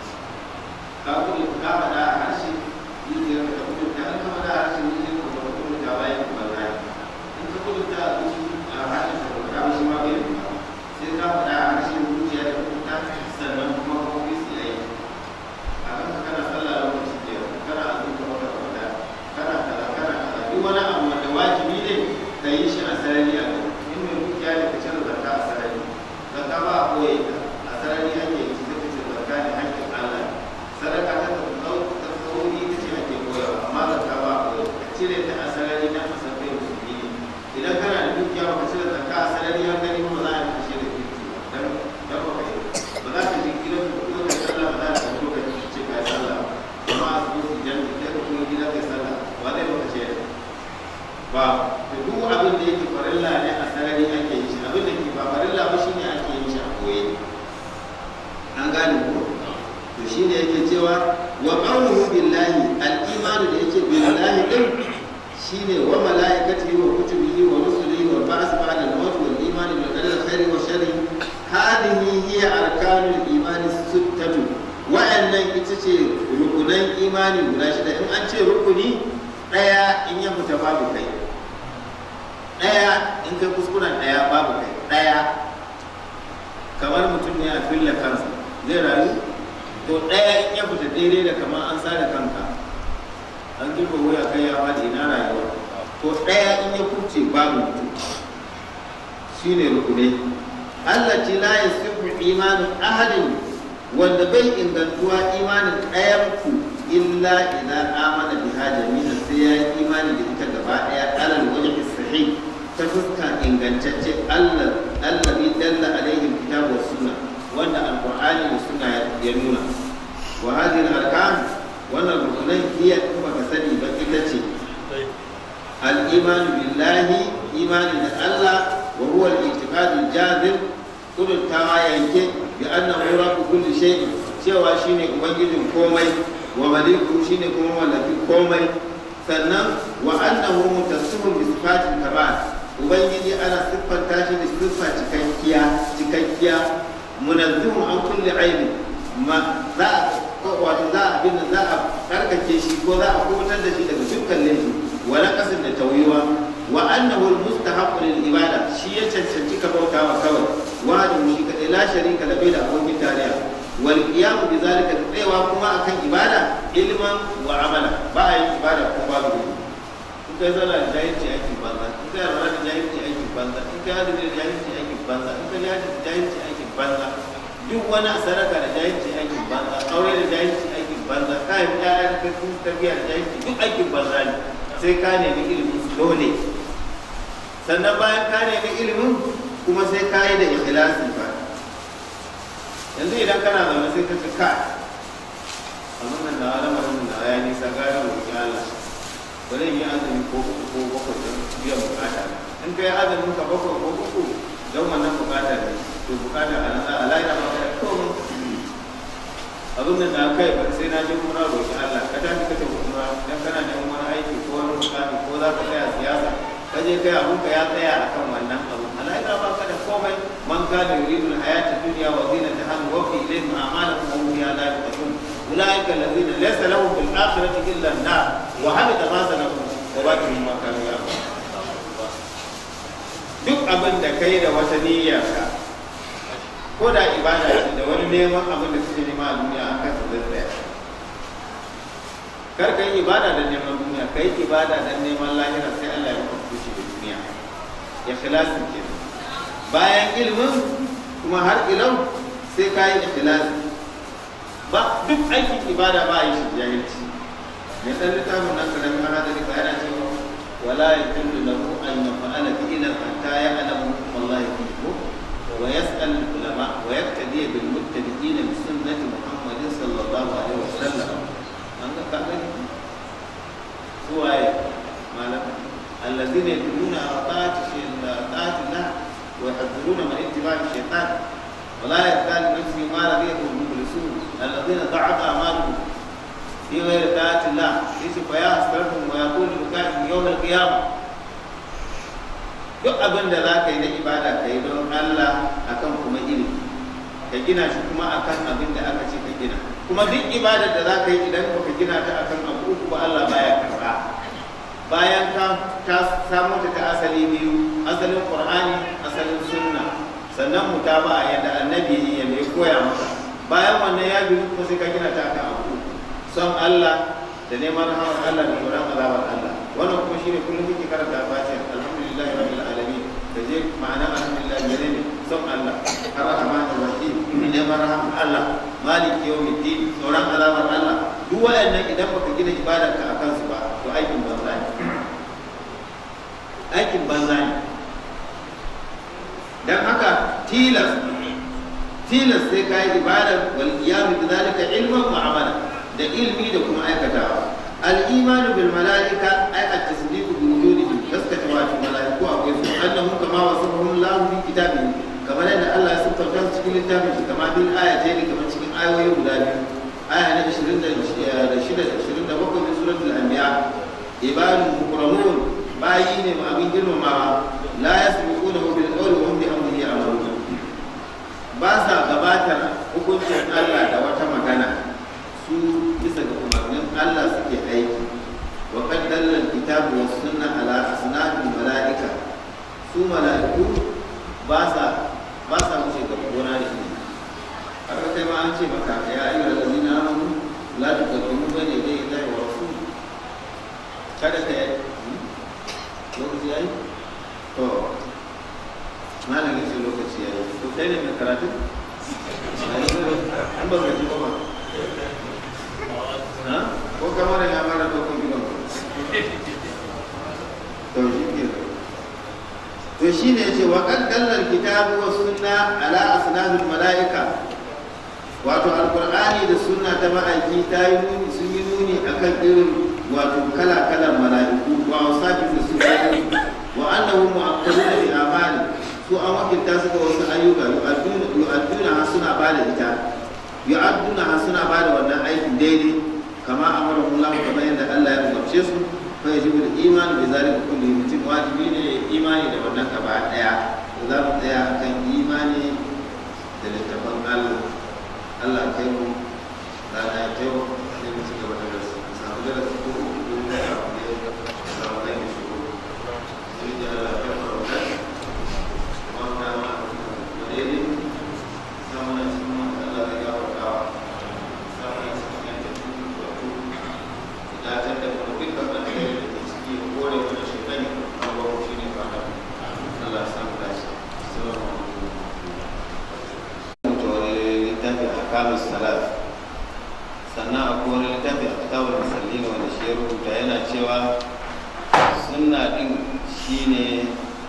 ka kuma ka faɗa a harshe yin da ka kuma ta ka faɗa a harshe yin da ka kuma ta bayan kuma zai in ka kuma ta a harshe ka kuma ta shi ma bai sai ka faɗa a harshe zuciya da kuma ta sannan kuma ka kuma su yi a kan kana sallah lokaci da kana azumta wata wata kana kaza kana kaza duk wani abu wanda wajibi ne ka yi shi a sarari a kai in mai dukiya ne ka cire zakka a sarari zakka ba a koye ta a sarari ake yi sai ka ce zakka ne hakkin Allah sadaka ta tsau ta tsauri ita ce ake koyawa amma zakka ba a koye ka cire ta a sarari na ka san kai musulmi ne idan kana da dukiya ba ka cire zakka a sarari har gani ba za a yi kashe da kirki ba dan dan ba kai ba za ka je gidan ku ko ka sallah ba za ka zo ka ce ka yi sallah amma a zo su jan kai ka kuma gida kai sallah ba zai baka ce ba to duk abin da yake farilla ne a sarari ake yi shi abin da ke ba farilla ba shine ake yin shi a koye an gane ko to shine yake cewa wa qawluhu billahi al-imanu da yake billahi din shine wa malaikatihi wa kutubihi wa rusulihi wa ba'th ba'da al-maut wal iman bil qadari khairi wa sharri hadhihi hiya arkanul imani sittatu wa'annan ita ce rukunan imani guda shida in an ce rukuni daya in ya fita babu kai daya in kai kuskuren daya babu kai daya kamar mutum ne a fille kansa zai rayu to daya in ya fita daidai da kamar an sare kanka an girba wuya kai ya faɗi ina rayuwa to daya in ya kurce babu mutum shine rukunai Allah ce la yasifu imanin ahadin wanda bai ingantuwa imanin ɗayan ku illa idan amana biha jami'an sai ya yi imani da ita gaba ɗaya alal wajhi sahih ta fuska ingantacce Allah allazi dalla alaihi kitabu was sunna wanda alqur'ani da sunna ya nuna wa hadhihi arkan wannan rukunai hiya in baka sani ba ita ce al-imanu billahi imani da Allah wa huwa al-i'tiqad al-jazim kudurtawa yanke bi annahu rabbu kulli shay'in cewa shine ubangijin komai wa maliku shine kuma mallakin komai sannan wa annahu mutassifun bi sifatil kamal ubangiji ana siffanta shi da siffa cikakkiya cikakkiya munazzihun an kulli aibi ma za a wato za a bin za a karkace shi ko za a kubutar da shi daga dukkan laifi wa naqasin da tawiwa wa annahu almustahaqqu lil ibada shi ya cancanci ka bautawa kawai wa da shi kadai la sharika lahu da abokin tarayya wal qiyam bi zalika tsayawa kuma akan ibada ilman wa amala ba a in kai zala da jahilci aikin banza in kai alwala da jahilci aikin banza in kai hajji da jahilci aikin banza in kai hajji da jahilci aikin banza duk wani sadaka da jahilci aikin banza aure da jahilci aikin banza kayan ƴaƴa da kai kuma tarbiyya da jahilci duk aikin banza ne sai ka nemi ilimin su dole sannan bayan ka nemi ilimin kuma sai ka yi da ikhlasi ba yanzu idan kana zaune sai ka ce ka abin nan da alamarin da ya nisa gane roƙi Allah bari yi azumi ko uku ko bakwai don biyan bukata in kai azumin ka bakwai ko uku don wannan bukata ne to bukata a nan a lafiya ba ka komai abin da na kai ba sai na je kuma roƙi Allah ka tafi ka tafi kuma dan kana neman wani aiki ko wani bukata ko za ka tsaya siyasa ka je kai abun ka ya tsaya akan wannan abu a lafiya ba ka da komai man kana yuridu al-hayata dunya wa zinataha wa fi ilayhim a'maluhum wa hum fiha la yaqtun أولئك الذين ليس لهم في الآخرة إلا النار وحبط ما صنعوا وباقي ما كانوا يعملون duk abin da kai da wata niyyarka ko da ibada ce da wani neman abin da kake nema a duniya an kasa zai tsaya kar ka yi ibada da neman duniya ka yi ibada da neman lahira sai Allah ya maka kushi da duniya ikhlasin ke bayan ilimin kuma har ilau sai ka yi ikhlasi ba duk aikin ibada ba a yi shi jahilci mai ɗan littafin nan karamin hadari ba yana cewa wala ya kullu lahu an yaf'ala fi'lan hatta ya'lamu wallahi fi ko wa yas'al ulama wa yaktadi bil muttabi'ina bi sunnati muhammadin sallallahu alaihi wasallam an ga ka gani suwaye malaka الذين يدلون على طاعة طاعة الله ويحذرون من اتباع الشيطان ولا يزال نفسه ما رضيه المخلصون الذين ضعف اعمالهم في غير طاعه الله ليس فيا حسرتهم ويقول لبكائهم يوم القيامه duk abin da za ka yi na ibada ka yi don Allah akan kuma ilimi ka gina shi kuma akan abin da aka ce ka gina kuma duk ibadar da za ka yi idan ka gina ta akan abu uku ba Allah baya karba bayan ka ta samu ta asali biyu asalin qur'ani asalin sunna sannan mutaba yadda annabi ya mai koya maka bayan wannan ya bi kuma sai ka gina ta kan abu son Allah da neman rahmar Allah da tsoron azabar Allah wannan kuma shine kullum kike karanta fatiha alhamdulillah rabbil alamin da je ma'ana alhamdulillah gare ne son Allah ar-rahman ar-rahim neman rahmar Allah maliki yawmiddin tsoron azabar Allah duk waɗannan idan baka gina ibadar ka akan su ba to aikin banza ne aikin banza ne dan haka tilas tilas sai ka yi ibadar wal qiyamu bi zalika ilman wa amala da ilmi da kuma aikatawa al imanu bil malaika ay at tasdiqu bi wujudihim gaskata wa fi malaiku akwai su annahum kama wasafahum Allah fi kitabihi kamar yadda Allah ya siffanta su cikin littafin shi kamar bil ayatayn kamar cikin ayoyi guda biyu aya na 26 da 27 min suratul anbiya ibadun mukramun bayi ne ma abin girmamawa la yasbiqunahu bil qawli wa hum bi amrihi amalun ba sa gabatar hukuncin Allah da wata magana su bisa ga umarnin Allah suke aiki wa qad dalla al-kitabu was sunna ala asnafil malaika su malaiku ba sa ba sa wuce ga gona da ilimi haka kai ma an ce maka ya ayyuhal ladina amanu la tuqaddimu bayna yaday Allahi wa rasuli kada ka yi lokaci yayi to malam yace lokaci yayi to kai ne mai karatu an ba ka ji ba ha ko kamar ya mara to kun gidan to shi ke to shine yace wa qad dallal kitabu wa sunna ala asnafil malaika wato alqur'ani da sunna ta ma'aiki ta yi nuni sun yi nuni akan irin wato kala kalan mala'iku wa wasafi da su wa annahu mu'akkaduna bi amali su an wakilta su ga wasu ayyuka yu'adduna yu'adduna ha suna ba da ita yu'adduna ha suna ba da wannan aikin daidai kama amara Allah kamar yadda Allah ya umarce su fa yajibu al-iman bi zalika kulli mutum wajibi ne imani da wannan gaba daya za mu tsaya akan imani da littafin Allah Allah kai mu rana ya kai mu sai mu ci gaba da darasi samu darasi ko ko da abu ne samu kai mu shigo sai da Allah ya fara wannan wanda ma da ne samu na cikin wanda Allah ya gafarta samu na cikin yadda su wato da ta da kuma dukkan da ke ciki ko da ya rubuta yana cewa sunna din shine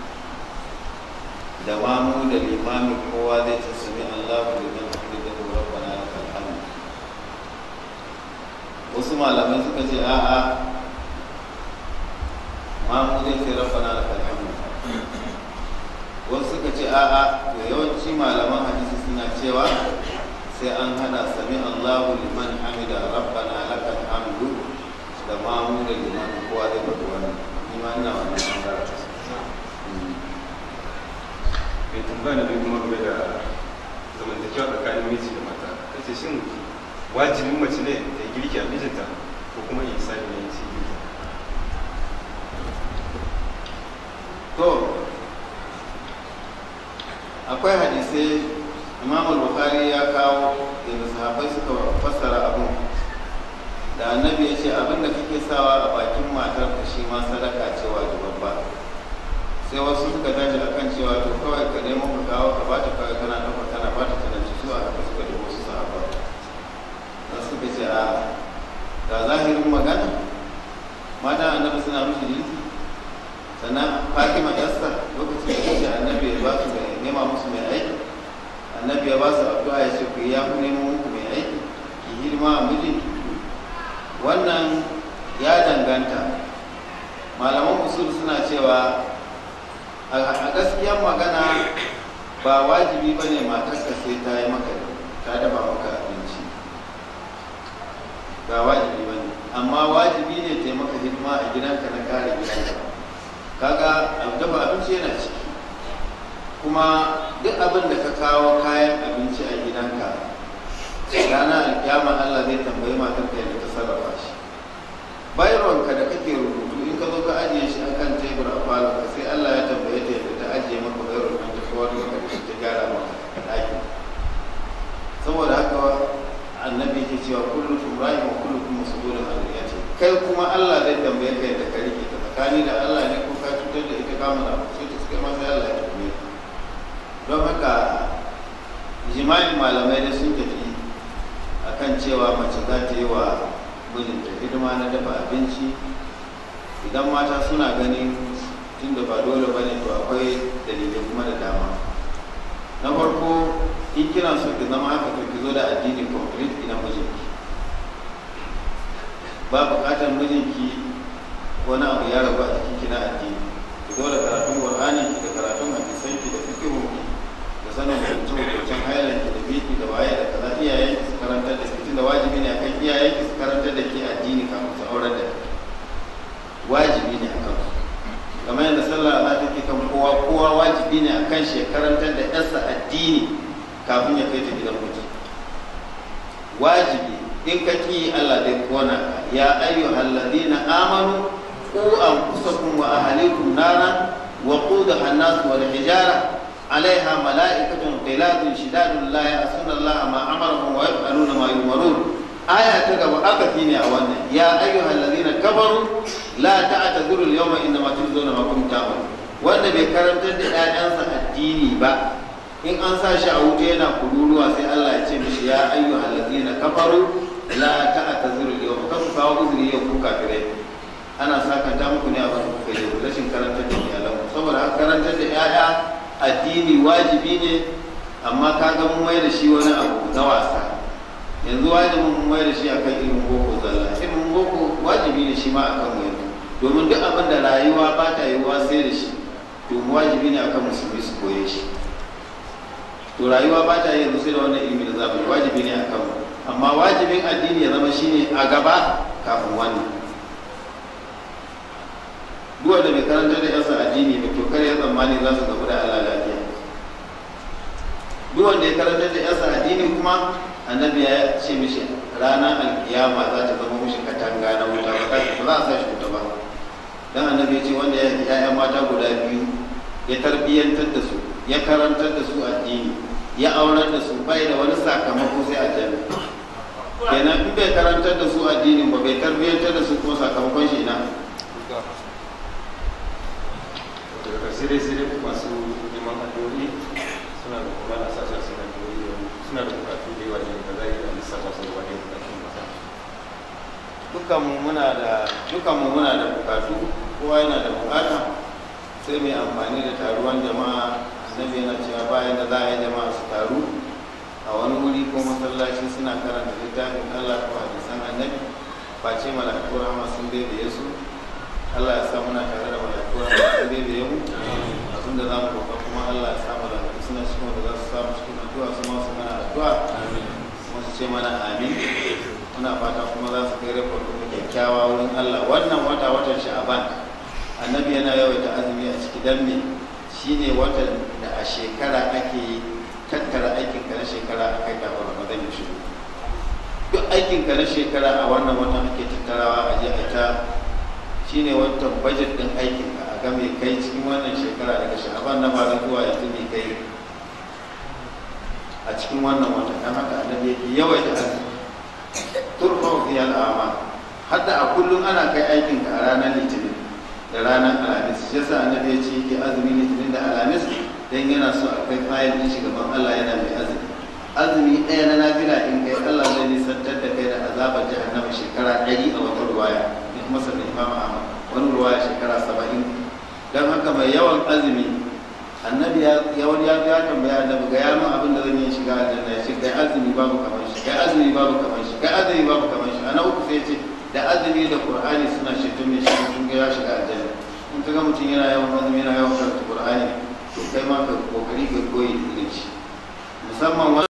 da mamu da limami kowa zai ta sami Allahu liman hamidahu rabbana lakal hamd wasu malamai suka ce a'a mamu zai ce rabbana lakal hamd wasu suka ce a'a to yawanci malaman hadisi suna cewa sai an hada sami Allahu liman hamida rabbana lakal hamdu da mamu da liman kowa zai faɗi wannan ni ma ina wannan bangaren mai tambaya na biyu kuma game da zamantakewa tsakanin miji da mata ta ce shin wajibin mace ne da ya girki a mijinta ko kuma yi sani ne ci girki to akwai hadisai imam al-bukhari ya kawo da sahabbai suka fassara abun da annabi ya ce abin da kake sawa a bakin matar ka shi ma sadaka ce babba sai wasu suka tashi akan cewa to kawai ka nemo ka kawo ka bata kawai kana ɗauka kana bata tana ci su a haka suka ji wasu sahaba da suka ce a ga zahirin magana mata annabi suna mishi jinsi sannan fatima yasta lokacin da kace annabi ya ba su mai nema musu mai aiki annabi ya ba su addu'a ya ce ku yi ya ku nemo muku mai aiki ki hidima a mijinki wannan ya danganta malaman usul suna cewa a gaskiyar magana ba wajibi ba ne matarka sai ta yi maka ta dafa maka abinci ba wajibi ba ne amma wajibi ne ta yi maka hidima a gidanka na kare gidanka kaga dafa abinci yana ciki kuma duk abin da ka kawo kayan abinci a gidanka ranar alkiyama Allah zai tambayi matar ka yadda ta sarrafa shi bayarwanka da kake rubutu in ka zo ka ajiye shi akan tebur a falon ka sai Allah ya tambaye ta yadda ta ajiye maka bayarwar nan ta kawar maka da shi ta gyara maka a ɗaki saboda haka annabi ke cewa kullukum ra'i wa kullukum mas'ulun an riyati kai kuma Allah zai tambaye ka yadda ka rike ta tsakani da Allah ne ko ka cutar da ita ka mana sai ta suka masa Allah ya tambaye don haka jima'in malamai da sun tafi akan cewa mace za ta yi wa mijinta hidima na dafa abinci idan mata suna ganin tun da ba dole ba ne to akwai dalilai kuma da dama na farko in kina so ki zama haka to ki zo da addini complete ina mijinki ba bukatar mijinki wani abu ya rabu a jikin ki na addini ki zo da karatun qur'ani ki da karatun hadisan ki da fiqhu ki da sanin hukuncin hukuncin hailan ki da biki da waye da kaza iyayen ki su karantar da ki tunda wajibi ne akan iyayen ki su karantar da ki addini kafin su aurar da ki wajibi ne akan su kamar yadda sallah za ta ke kan kowa kowa wajibi ne akan shi ya karantar da yarsa addini kafin ya kai ta gidan miji wajibi in ka ki Allah zai kona ka ya ayyuhal ladina amanu qu anfusakum wa ahlikum nara wa qudaha an-nas wal hijara عليها ملائكة غلاظ شداد لا يعصون الله ما أمرهم ويفعلون ما يؤمرون آية تقوى أكثيني أولا يا أيها الذين كفروا لا تعتذروا اليوم إنما تجزون ما كنتم تعملون wanda bai karantar da ‘ya'yansa addini ba in an sa shi a wuta yana kururuwa sai Allah ya ce mishi ya ayyu allazina kafaru la ta'tazuru yau ka ku kawo uzuri yau ku kafirai ana sakanta muku ne a bakin kuka yi rashin karantar da iyalanku saboda haka karantar da ‘ya'ya addini wajibi ne amma ka ga mun mai da shi wani abu na wasa yanzu wajibin mun mai da shi akan ilimin boko zalla ilimin boko wajibi ne shi ma akan mu yanzu domin duk abin da rayuwa ba ta yiwuwa sai da shi to wajibi ne akan musulmi su koye shi to rayuwa ba ta yanzu sai da wannan ilimi da zamani wajibi ne akan mu amma wajibin addini ya zama shine a gaba kafin wannan duk wanda bai karanta da yansa addini ba to kar ya tsammani za su gabu da Allah lafiya duk wanda ya karanta da yansa addini kuma annabi ya ce mishi ranar alkiyama za ta zama mishi katanga na wuta ba za a sa shi wuta ba dan annabi ya ce wanda ya ya'ya mata guda biyu ya tarbiyyantar da su ya karantar da su addini ya aurar da su bai da wani sakamako sai aljanna kenan in bai karantar da su addinin ba bai tarbiyyantar da su kuma sakamakon shi ina daga ƙarshe dai sai dai masu neman addu'o'i suna da kuma na sashen suna addu'o'i suna da bukatu da yawa ne da za a yi da lissafa su da wani bukatun masa dukkan dukanmu muna da dukanmu muna da bukatu kowa yana da bukata sai mai amfani da taruwan jama'a annabi yana cewa bayan da za a yi jama'a su taru a wani wuri ko masallaci suna karanta littafin Allah ko hadisan annabi face mala'iku rahama sun bebe su Allah ya sa muna tare da mala'iku rahama sun bebe mu abinda za mu roƙa kuma Allah ya sa mala'iku suna cikin wanda za su samu cikin addu'a su ma su mana addu'a kuma su ce mana amin muna fata kuma za su kai rekord kuma kyakkyawa wurin Allah wannan wata watan sha'aban annabi yana yawaita azumi a ciki dan me shine watan da a shekara ake tattara aikin ka na shekara a kai kafin ramadan ya shigo duk aikin ka na shekara a wannan watan ake tattarawa a je a ta shine watan budget din aikin ka a ga me kai cikin wannan shekara daga sha'aban na bara zuwa yanzu me kai a cikin wannan watan dan haka annabi yake yawaita azumi turfa fi al'ama hadda a kullum ana kai aikin ka a ranar litinin da ranar alhamis shi yasa annabi ya ce yake azumi litinin da alhamis dan yana so a kai fayil din shi gaban Allah yana mai azumi azumi ɗaya na nafila in kai Allah zai nisantar da kai da azabar jahannama shekara ɗari a wata ruwaya in kuma sannan imam Ahmad wani ruwaya shekara saba'in dan haka mai yawan azumi annabi ya wani ya ya tambaya annabi ga yamin abin da zan yi shiga aljanna ya ce kai azumi babu kamar shi kai azumi babu kamar shi kai azumi babu kamar shi ana uku sai ce da azumi da qur'ani suna ceton mai shi sun ga ya shiga aljanna in kaga mutum yana yawan azumi yana yawan karanta qur'ani to kai ma ka kokari ka koyi da shi musamman